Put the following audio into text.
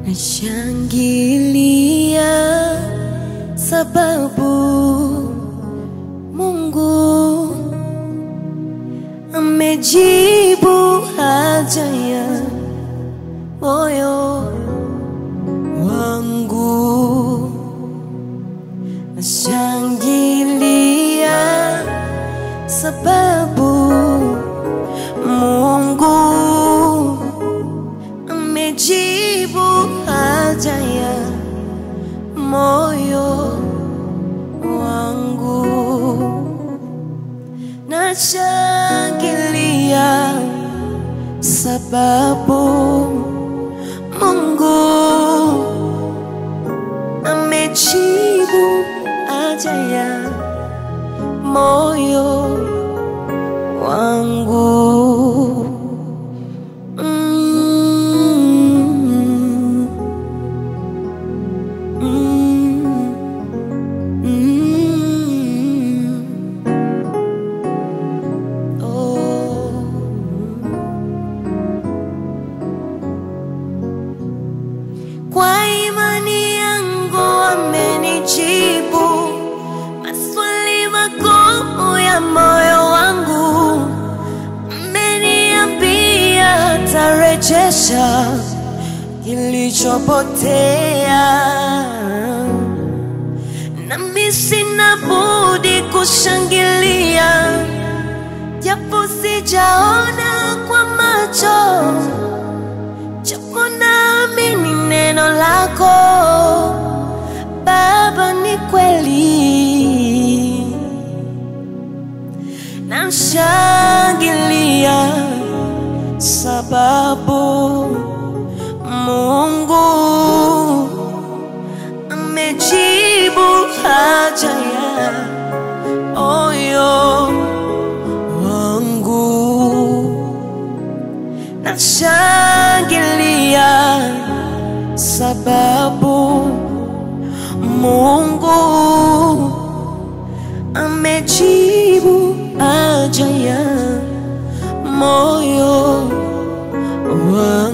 Nashangilia sababu Mungu amejibu haja ya moyo wangu. Nashangilia sababu Mungu amejibu haja ya moyo wangu. Nashangilia sababu Mungu amejibu haja ya moyo wangu. Mm. Mm. Mm. Oh. Kwa imani yangu amenijibu maswali magumu ya moyo wangu, ameniambia atarejesha kilichopotea, nami sina budi kushangilia, japo sijaona kwa macho japo naamini neno lako Baba ni kweli, namshangilia sababu Mungu amejibu haja ya moyo wangu nashangilia sababu Mungu amejibu haja ya moyo wangu.